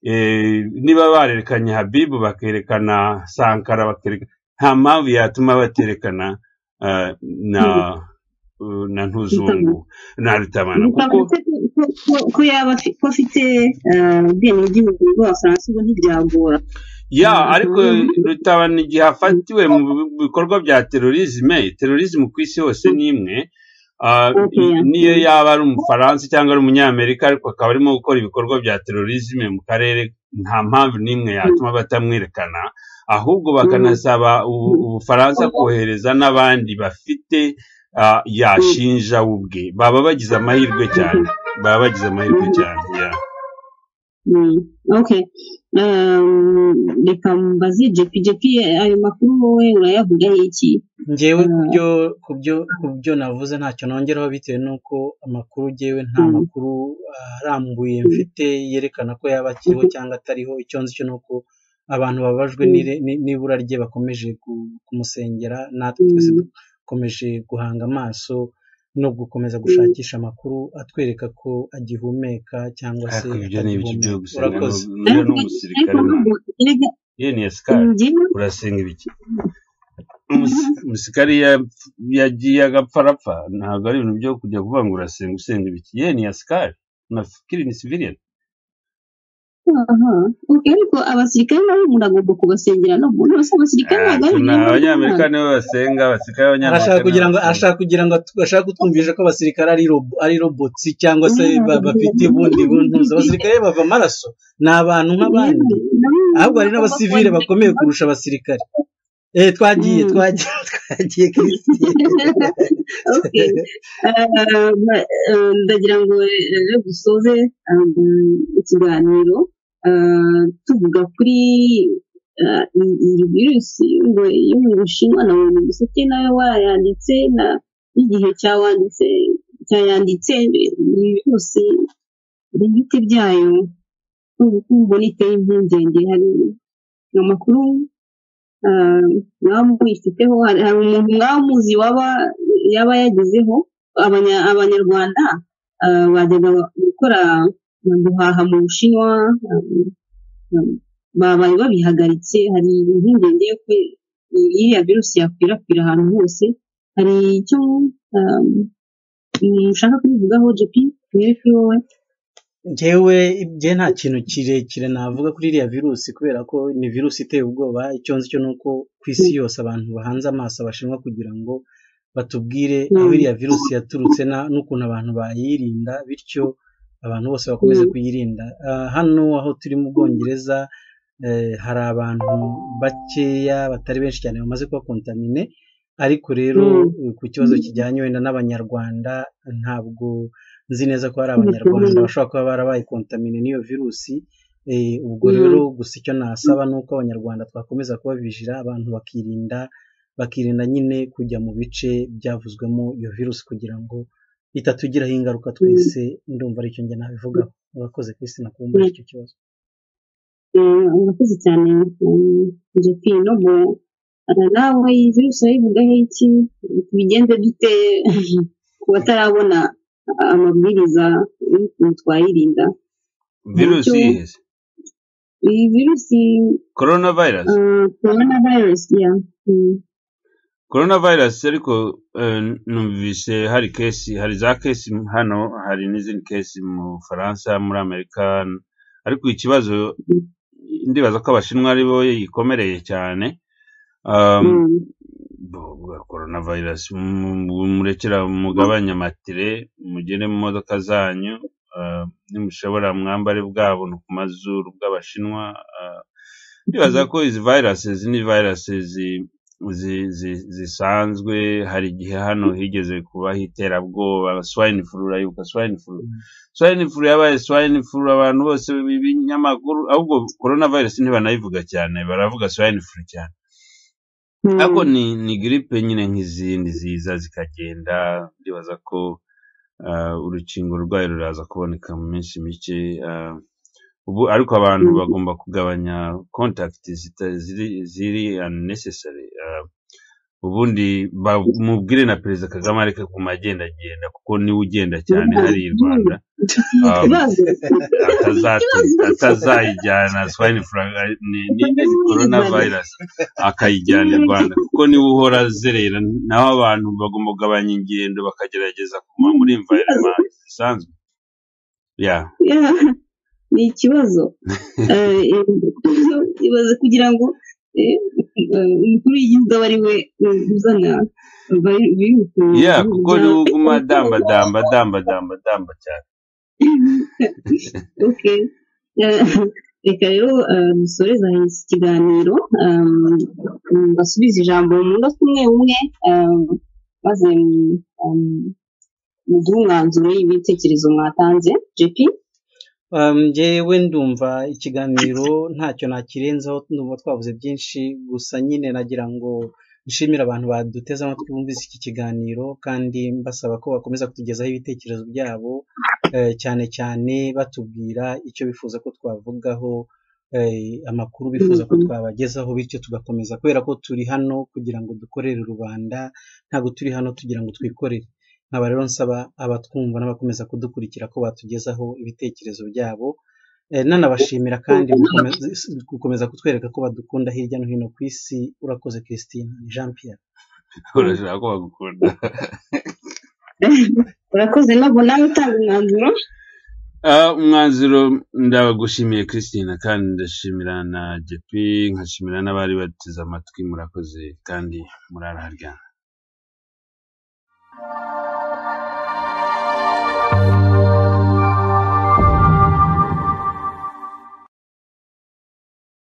C: eh, niba barerekanye habibu bakerekana sankara bakerekana nta mpamvu yatuma baterekana ah, na na ntuzungu na rutabana kuko
A: ko yaba afi- ko afite ubwenegihugu bw'abafaransa ubwo ntibyagora
C: ya ariko rutabana igihe afatiwe mu bikorwa bya terorizme terorizme ku isi hose ni imwe Ah, i- niyo yaba ari umufaransa cyangwa ari umunyamerika ariko akaba arimo gukora ibikorwa bya terorizme mu karere nta mpamvu n'imwe yatuma batamwerekana ahubwo bakanasaba u- ubufaransa kohereza n'abandi bafite ah, yashinja we ubwe baba bagize amahirwe cyane baba bagize amahirwe cyane ya
A: Mm, Okay. Um, reka mbaze JP. JP ayo makuru wowe urayavugaho iki?
B: ngewe
A: Mm.
B: kubyo kubyo kubyo navuze ntacyo nongeraho bitewe n'uko amakuru ngewe nta
A: Mm.
B: makuru arambuye mfite yerekana ko yaba akiriho cyangwa atariho icyo nzi cyo ni uko abantu babajwe
A: Mm.
B: n'ire- ni- n'ibura rye bakomeje ku- kumusengera natwe twese
A: Mm.
B: dukomeje guhanga amaso no gukomeza gushakisha amakuru atwereka ko agihumeka cyangwa se
C: ariko ibyo ni ibyo
B: atagihumeka
C: gusenga
B: urakoze
C: niyo ni
A: Ariko
C: umusirikare nawe.
A: erega
C: iyo ni esikari
A: njyewe
C: urasenga ibiki Umus- umusirikare ya- yagiye agapfa arapfa ntabwo ari ibintu byo kujya kuvuga ngo urasenga usenga ibiki ye ni asikari unafikiri ni civilian
A: aha. Okay, ariko abasirikare nabo muragomba kubasengera no mu nose abasirikare
C: Ah,
A: ntabwo ari
C: tuna-
A: ibinyoma
C: abanyamerika nibo basenga abasirikare
B: arashaka
C: b'abanyamerika nibo
B: kugira ngo
C: basenga
B: ashaka kugira ngo atu- ashaka kutwumvisha ko abasirikare ari robo ari robotsi cyangwa se ba- bafite ubundi buntuza abasirikare bava amaraso ni abantu nk'abandi ahubwo hari n'abasivile bakomeye kurusha abasirikare eh twagiye
A: Mm.
B: twagiye twagiye Christine.
A: Okay. Eh, eh, ndagira ngo rero dusoze um, ikiganiro eh, tuvuga kuri eh, iyi iyi virusi yo- yo mu bushinwa na buri museke nawe warayanditse na n'igihe cyawanditse cyayanditse iyi virusi ibiti byayo n'ubukungu iteye impungenge hari amakuru eh, mwaba muyifiteho hari hari umuntu mwaba muzi waba yaba yagezeho Abanya- abanyarwanda eh, bajyaga gukora guhaha mu bushinwa eh, eh, babaye babihagaritse hari impungenge yo ko iriya virusi yakwirakwira ahantu hose hari icyo eh, mushaka kubivugaho JP mwere kuri wowe
B: njyewe ibye nta kintu kirekire navuga kuri iriya virusi kubera ko ni virusi iteye ubwoba icyo nzi cyo ni uko ku isi yose abantu bahanze amaso abashinwa kugira ngo batubwire aho
A: Mm.
B: iriya virusi yaturutse na- n'ukuntu abantu bayirinda bityo abantu bose bakomeze
A: Mm.
B: kuyirinda Ah, hano aho turi mu bwongereza eh, hari abantu bakeya batari benshi cyane bamaze kuba kontamine ariko rero eh, ku kibazo kijyanye wenda n'abanyarwanda ntabwo nzi neza ko hari abanyarwanda bashobora kuba barabaye kontamine n'iyo virusi Eh, ubwo
A: Mm.
B: rero gusa icyo nasaba ni uko abanyarwanda twakomeza kubabijira abantu bakirinda bakirinda nyine kujya mu bice byavuzwemo iyo virusi kugira ngo itatugiraho ingaruka twese ndumva aricyo njye nabivugaho urakoze kwisi nakumbuye icyo kibazo
A: Eh, urakoze cyane eh, JP no mu eh, nawe iyi virusi urayivugaho iki tubigenze dute ku batarabona ah, amabwiriza y'ukuntu twayirinda
C: virusi
A: Nicyo-
C: iyihe se
A: iyi virusi
C: coronavirus
A: eh, coronavirus ya mm,
C: coronavirus ariko eh, numvise hari kesi hari za kesi hano hari n'izindi kesi mu bufaransa muri amerika ariko ikibazo ndibaza ko abashinwa ari bo yikomereye cyane um,
A: mm,
C: korona vayirasi murekera mugabanya matire mugere mu modoka zanyu ah, nimushobora mwambare bwabuntu ku mazuru bw'abashinwa ah, ndibaza ko izi vayirasi ni vayirasi zi- zi- zi- zisanzwe hari igihe hano higeze kubaho iterabwoba swine flu urayibuka swine flu
B: Mm.
C: swine flu yabaye swine flu abantu bose b'ibinyamakuru ahubwo korona vayirasi ntibanayivuga cyane baravuga swine flu cyane
A: mm,
C: ariko ni ni giripe nyine nk'izindi ziza zikagenda ndibaza ko ah, urukingo rwayo ruraza kuboneka mu minsi mike ah, ubu ariko abantu
A: mm,
C: bagomba kugabanya kontakiti zita- ziri ziri unnecessary ah, ubundi bamubwire na perezida kagame areke kuguma agendagenda kuko niwe ugenda cyane hariya i rwanda ah,
A: ikibazo
C: atazatu- atazayijyana swine flu ni ni- ni corona virus akayijyana i rwanda kuko niwe uhora azerera naho abantu bagomba kugabanya ingendo bakagerageza kuguma muri environment zisanzwe ya
A: Yeah. ni ikibazo Eh, eh, ibaze kugira ngo eh, eh, umukuru w'igihugu abe ari we eh, uzana vari- virusi mu
C: ya
A: gihugu
C: kuko
A: byawe.
C: niwe uguma damba damba damba damba damba cyane
A: ok Eh, reka rero eh, dusoreze aha iki kiganiro ehm, mm, basubize ijambo mu ngo umwe umwe ehm, maze mm, ehm, muduhe umwanzuro y'ibitekerezo mwatanze jepi
B: Um, njyewe ndumva ikiganiro ntacyo nakirenzaho ndumva twavuze byinshi gusa nyine nagira ngo nshimire abantu baduteze amatwi bumvise iki kiganiro kandi mbasaba ko bakomeza kutugezaho ibitekerezo byabo eh, cyane cyane batubwira icyo bifuza ko twavugaho eh, amakuru bifuza ko
A: Mhm.
B: twabagezaho bityo tugakomeza kubera ko turi hano kugira ngo dukorere rubanda ntabwo turi hano tugira ngo twikorere nkaba rero nsaba abatwumva n'abakomeza kudukurikira ko batugezaho ibitekerezo byabo Eh, nanabashimira kandi gukomeza gukomeza kutwereka ko badukunda hirya no hino ku isi urakoze christine ni jean pierre
C: urashaka ko bagukunda
A: urakoze ntabwo nawe utanga umwanzuro
C: Ah, umwanzuro ndagushimiye christine kandi ndashimira na jp nkashimira n'abari bateze amatwi murakoze kandi muraraharyana